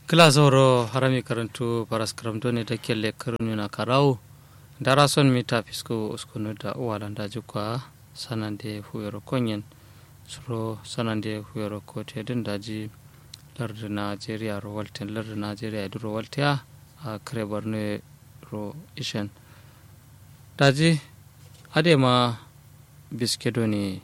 Glasoro harami karantu paras karamto ne take le karunu na karau dara son mita fisko uskunu da uwalanda jukwa sanande huyoro konyen suro sanande huyoro kote din daji lardu nigeria ro walten lardu nigeria du ro waltea a kare borno ro ishen daji adema biskedo ne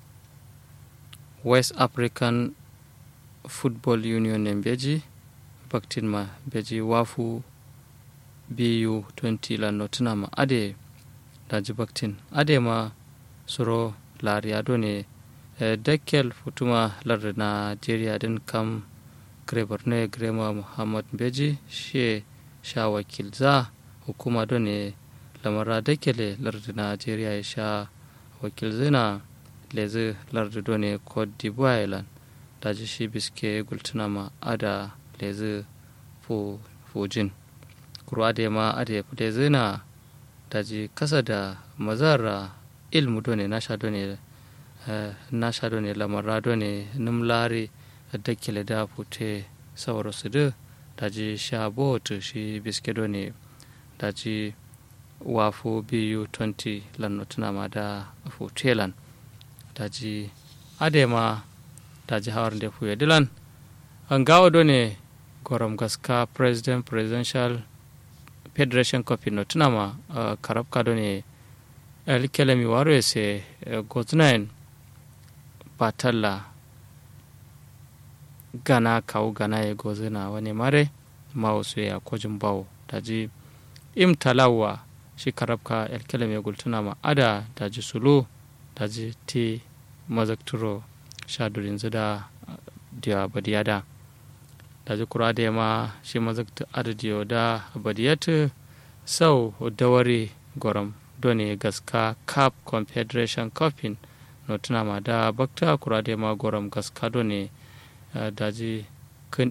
west african football union en beji baktin ma beji wafu bu 20 la notinama ade daji baktin ade ma suro lariya do ne e dekkel futuma larde nigeria din kam grebar ne grema muhammad beji she sha wakil za hukuma do ne lamara dekkele larde nigeria ya sha wakil zina lezi larde do ne cote d'ivoire lan daji shi biske gultunama ada lezi fujin kuro ade ma ade fude zina daji kasa da mazara ilmu done nasha done nasha done lamara done numlari dakkele da fute sauro su da daji sha bot shi biske done daji wafu biyu 20 lannotuna ma da futelan daji ade ma daji hawar da fuye dilan an gawo done gorom gaska president presidential federation copi no tunama uh, karab kado ne elkelemi waro se uh, gotunain batalla gana kawo gana ya gozina wani mare mawusu ya kojin bawo daji im talawa shi karabka elkelemi gultunama ada daji sulu daji ti mazakturo shadurin zida uh, diya badiyada daji kura da ma shi mazakta adadiyo da badiyatu sau dawari gorom doni gaska cup confederation cupin no tuna ma da bakta kura da ma gorom gaska doni daji kan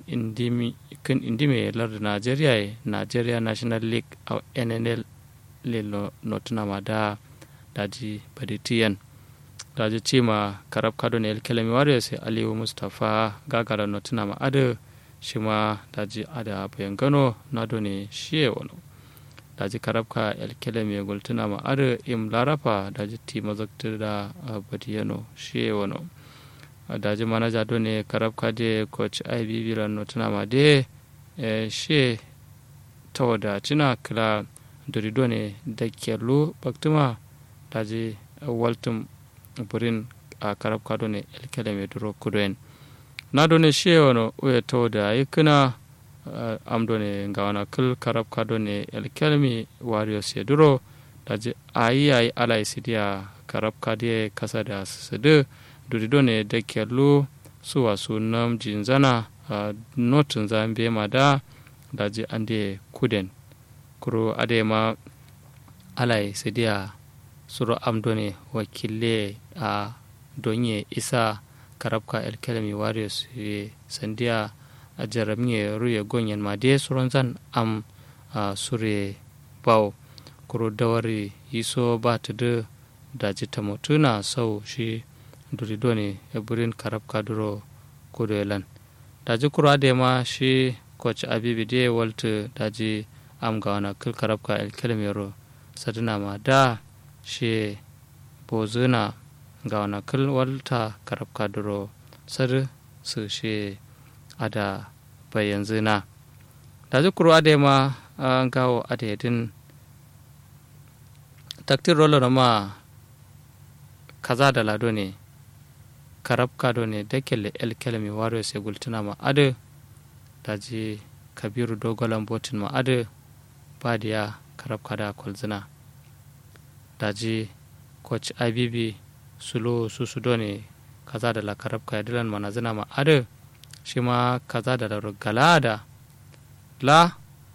indime larda nigeria nigeria national league a nnl le no tuna ma da daji baditiyan daji cima karab kadon el kelemi warriors aliyu mustapha gagara no tuna ma adu shi ma daji ada bayan gano na done shiye wani daji karabka elkele mai gultuna ma ada im larafa daji ti mazakta da badiyano shiye wani daji manaja done karabka de coach ibb lano tuna ma de shiye ta wada cina kila dorido ne da kyallo baktuma daji waltum burin a karabka done elkele mai duro kudoyen na done she wano uya to da yikina uh, am done ga wana kul karab ka done el kelmi wario se duro daji ayi ayi ala isidia karab ka die kasa da sede duri done da kellu suwa sunam jinzana uh, notun zambe ma da daji ande kuden kuro ade ma ala isidia suro am done wakile a uh, donye isa karabka elkelemi warriors ye sandiya a jaramye ruye gonyen ma de suron zan am a sure bawo kuro dawari yiso ba ta da daji ta mutuna sau shi durido ne ya burin karabka duro kudo elan daji kuro da ma shi coach abibi de walta daji am ga wana kil karabka elkelemi ro sadina ma da shi bozuna ga wani kil walta karab kaduro sar su she ada bayan zina da zukuru ade ma an gawo ade din taktir rolo na ma kaza da lado ne karab kado ne da kele el kelmi waro se gultuna ma ade da ji kabiru dogolan botin ma ade badiya karab kada kwalzina da ji coach ibb sulo su su done kaza da la karab ka dilan mana zina ma ade shi ma kaza da la galada la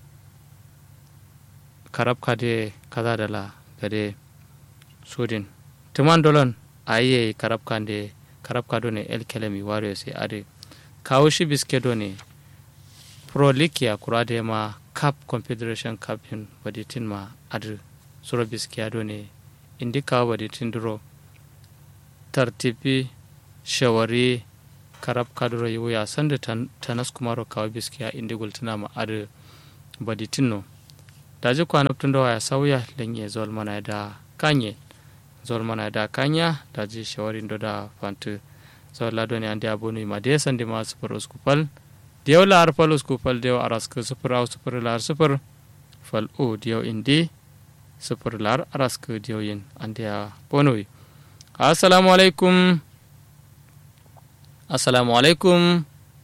karab ka de kaza da la gade sudin tuman dolon aye karab ka de karab ka done el kelemi wario sai ade kawo shi biske done pro league ya kura de ma cup confederation cup hin baditin ma ade suro biske done indi kawo baditin duro tartibi shawari karab kaduro yuya sanda tanas kumaro kawo biskiya indi gultuna ma adu baditino daji kwanab tun da waya sauya lenye zol mana da kanye zol mana da kanya daji shawarin do da fantu zol lado ne andi abonu ma de sandi ma super uskupal diyaw lar fal uskupal diyaw arask super au super lar super fal o diyaw indi super lar arask diyaw yin andi abonu assalamu alaikum assalamu alaikum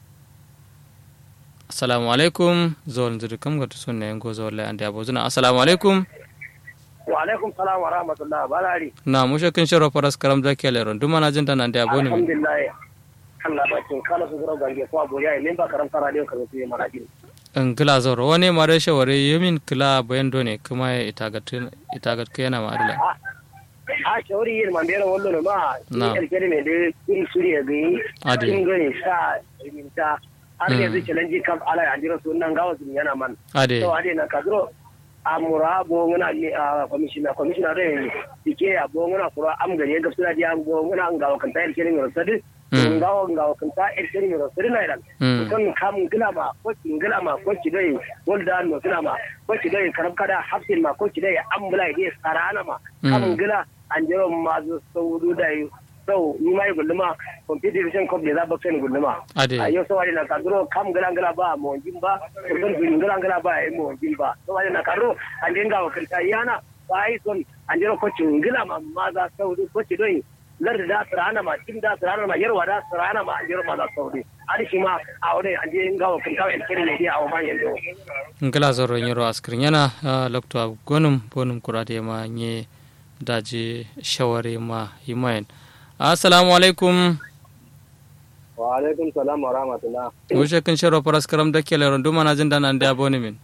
assalamu alaikum zol nzuri kam gatu sunna yango zol la ande abozuna assalamu alaikum wa alaikum salam wa rahmatullah balari na mushe kin shiro faras karam da kele ron duma na jinta nan da aboni min alhamdulillah Allah ba kin kala su zura gange ko abo yayi lemba karam tara da kan su mana din in kila zoro wani mare shaware yamin kila bayan done kuma ya itagat itagat kena ma adala a shawari yin man bera wallo ma Na. ni alkere me de in suriya gani Ade. in gani sa riminta har yanzu challenge kam ala andira sunan gawa sun yana man ade to ade na kadro amura bo ngana ni a commissioner commissioner re dike ya bo ngana kura am gari ga sura dia bo ngana ngawa kan tayar kirin ro sadi Mm. ngawa ngawa kan ta er kirin ro sadi na idan Mm. kan kam gila ma ko gila ma ko ki dai wolda no gila ma ko ki dai karab kada hafsin ma ko ki dai ambula dai sarana ma kam Mm. gila an jero ma zo saudu dai sau ni mai gulluma competition cup da za ba sai gulluma ade a yau sawari na kadro kam gala gala ba mo jin ba kurban bin gala gala ba ai mo jin ba sawari na kadro an dinga wa kanta yana ba ai son an jira ko cin gila ma ma za saudi ko ci doi lar da sarana ma tin da sarana ma yarwa da sarana ma an jira ma za saudi ari shi ma a wani an dinga wa kanta en kire ne dia a wa yanzu ngila zoro nyiro askrin yana ah, lokto ab gonum bonum kurade ma nye daji shaware ma himayen assalamu alaikum wa alaikum salam wa rahmatullah mushe kin shiro faras karam da kele ron duma na jinta nan da aboni min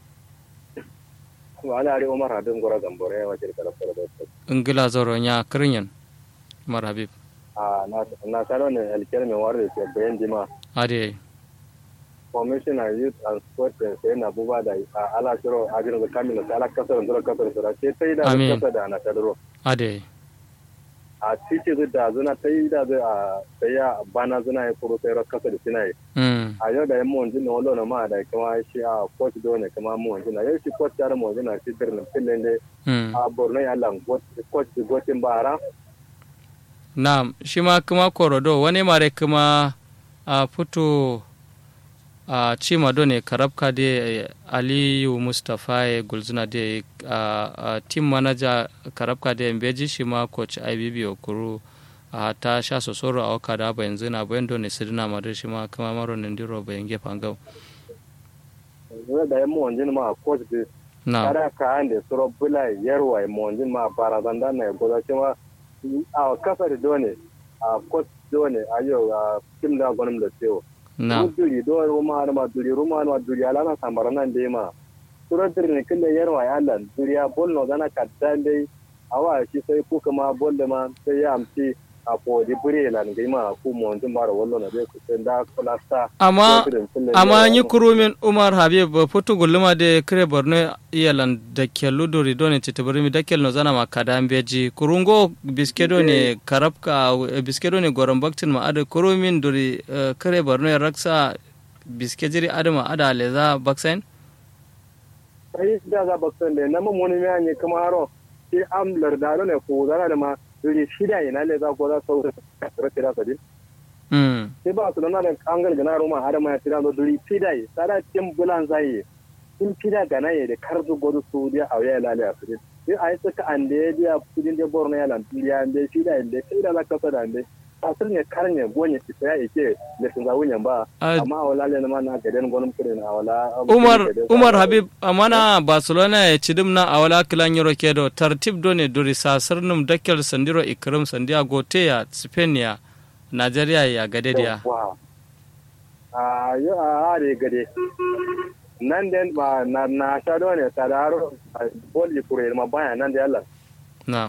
wa ala ari umar hadin gora gambore wa jirka da fara da ngila zoro nya krinyan mar habib a na na sano ne alkere me warde ke bayan dima ade commissioner youth and sport sai na buba da a ala shiro a jirin kamin da ala kasar da kasar da ce sai da Amin. kasar da na tadro ade a titi zu da zuna ta yi da zai a sai ya bana zuna ya kuro sai kasar da sina yi mm a yau da yan mun jin wala na ma da kuma shi a coach do ne kuma mun jin yau shi coach da mun jin shi dirnin filin da mm a borno ya lan coach gotin bara na shi ma kuma korodo wani mare kuma a fito a cima do ne karabka de aliyu mustapha ya gulzuna de a team manager karabka de mbeji shi ma coach ibb okuru a ta sha sosoro a waka da ba yanzu na bayan do ne sirina madar shi ma kuma maro ne ndiro bayan gefen gau yau da yan mun jin ma coach da na kada ka ande suro bula yarwa mun jin ma barazan da na goza cewa a kasar done a coach done a yau a tim da gwanin da tsewo na duri do ruma ma duri ruma ma duri ala na samara nan dai ma suro duri ne kille yarwa ya Allah duri ya bol no dana kaddan dai awa shi sai ku kuma bol da ma sai ya amci a ko di bure lan gai ma ku mun jin bara wallo na dai ku sai da kula sta amma amma yi kurumin umar habib futu gulluma de kire borno iyalan da kellu dori doni titibirimi da kelno zana ma kada beji kurungo biskedo ne karabka eh, biskedo ne goron baktin ma ada kurumin dori eh, kire borno ya raksa biskejiri ada ma ada leza baksain sai da za ba san da na mun wani mai ne kuma haro sai am lardalo ne ko zana da ma duri shida ina le za ko za sau da rake da sadin mm sai ba su nan da an ga na roma har ma ya tira da duri shida yi sara tin bulan zai in shida ga naye da karzu godu su dia a ya lale a sadin sai ai suka ande ya dia kudin da borno ya lan ya ande shida inde sai da za ka fada ande asir ne karne gonye ci sai yake da sun zawo ba Ah, amma a wala le na ma na gaden gonum kudin a wala umar umar habib amana barcelona ya ci dimna a wala kilan yoro kedo tartib do ne duri sasirnum dakel sandiro ikrim sandiya gote ya spain ya nigeria ya gadediya Wow. A yi a are gade. Nan den ba na na shado ne sadaro bol kure ma baya nan da Allah. na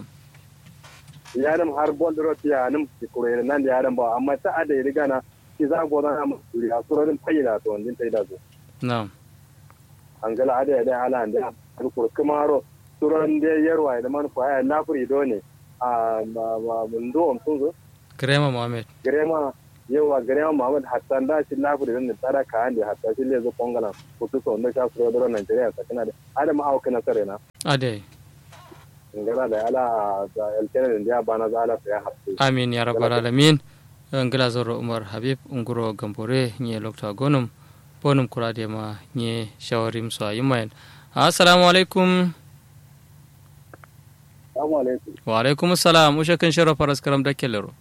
Ya nam har bol ro ya nam kure nan da yaran ba amma ta ada ya riga na ki za go na mu duri a surorin fayyada to din tai da zo. na An gala ada ya da ala da har kur kuma ro surorin da yarwa da man fa ya na furi do ne. A ma ma mun do mun zo Grema Mohamed. grema yawa gare ma Muhammad Hassan da shi lafi da nan tsara ka hande hatta shi le zo kongala kutu so ndo sha so do Nigeria ta kana da adam au kana sare na ade ngala da ala da elkene da bana za ala ya hatta amin ya rabbal alamin ngila zoro umar habib nguro gambore nye lokta gonum bonum kurade ma nye shawarim so ayumayen assalamu alaikum assalamu alaikum wa alaikum assalam usha kan shara faras karam da kellero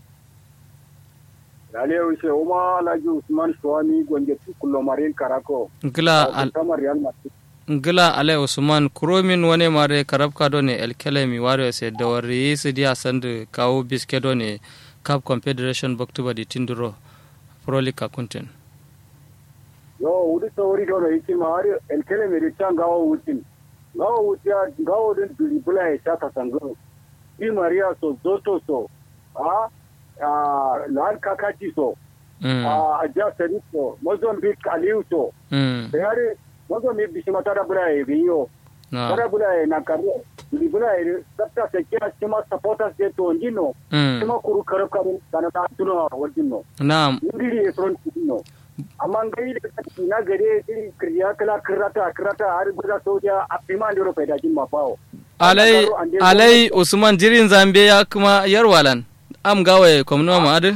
Dale ushe uma Alhaji Usman Shwami gonje tukulo marin karako ngila al kamar Real Madrid ngila ale usman kuromin wane mare karabka do ne elkelemi waro se dawari sidi asand kawo biske do ne cup confederation baktuba di tinduro prolika kunten yo wuri sawari do yake ma har elkene mi ta gawo wutin gawo wutia gawo din dribula ya ta sango Di Maria so zoto so a a lan kakati so mm. a ja sari so Mozambique Aliu so mm. yare Mozambique bishima tada bula ya biyo na tada bula ya na karo dribula ya sabta se kya sima supporters de to ndino mm. sima kuru karo karo kana ta tuno wajinno na indiri ya front no amma ngai da kake na gare iri kriya kala kirata kirata har guda soja a fima da rufe da jin mafawo alai alai usman jirin zambe ya kuma yarwalan am gawaye kwamnuwa ma'adu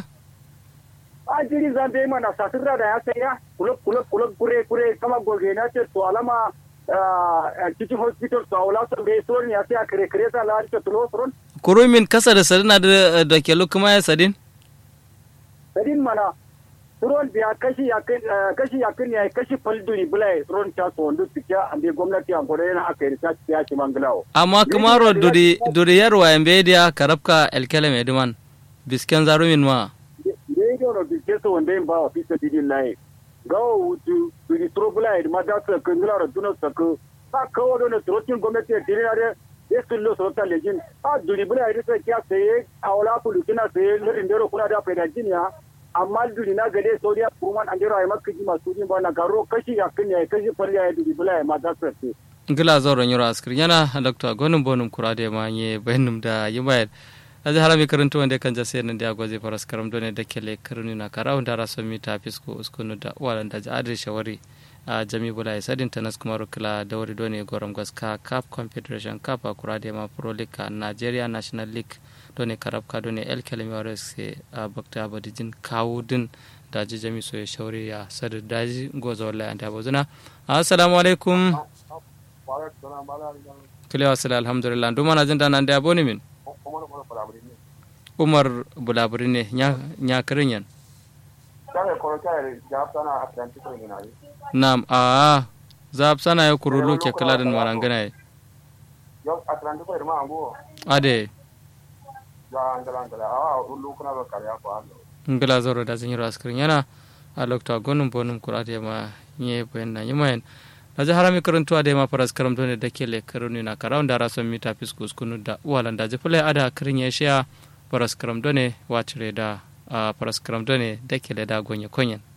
a jiri zambe mana sasirra da ya sai ya kulub kulub kulub kure kure kama goge na ce to alama a cikin hospital to awla so be so ne ya sai a kire kire ta la ta tulo furon kurumin kasa da sadina da da ke kuma ya sadin sadin mana turon biya kashi ya kashi ya kan ya kashi falduri bulai turon ta so ndu tikia ande gwamnati an gore na aka yi ta ya ci manglawo amma kumaro duri duri yarwa yambe dia karabka elkelem edman bisken zarumin ma radio no bi keso wanda ba wa fisa didi lai gawo wutu bi tro bula ma da ta kangula ro duno sako ta kawo do ne trotin gwamnati ya dire are ya sullo so ta lejin a duri bula ida ta kya sai awla pulu kina sai ne indero kuna da faida jinya amma duri na gade saudiya kuma an jira ai makka ji masu jin ba na garo kashi ya kin ya kashi farya ya duri bula ma da ta sai ngila zoro nyoro askir yana dr gonum bonum kurade ma nye benum da yimayel aje harami karantu wande kan jase nan da goje faras karam done da kele karuni na kara wanda ra somi ta fisko uskunu da walan da adre shawari a jami bula ya sadin tanas kuma rukla da wuri done goram gaska cup confederation cup a kurade ma pro league a nigeria national league done karabka done el kelemi wares a bakta abadijin kawo din daji jami so ya shawari ya sadu daji goza wallahi anta bozuna assalamu alaikum kile wasila alhamdulillah nduma na jinda nan da aboni min umar bulaburi ne nya kirin yan nam a zab sana ya kurulu ke kala da marangana ya ade ngala zoro da zan yi raskirin yana a lokta gonun bonun kurate ma nye bayan na yi mayan na ji harami karantuwa da ma faras karam ne da ke le karuni na karawun da rason mita fiskus kunu da uwalan da jifilai ada kirin ya shiya faras karam ne wacire da faras karam ne da ke le da gonye konyen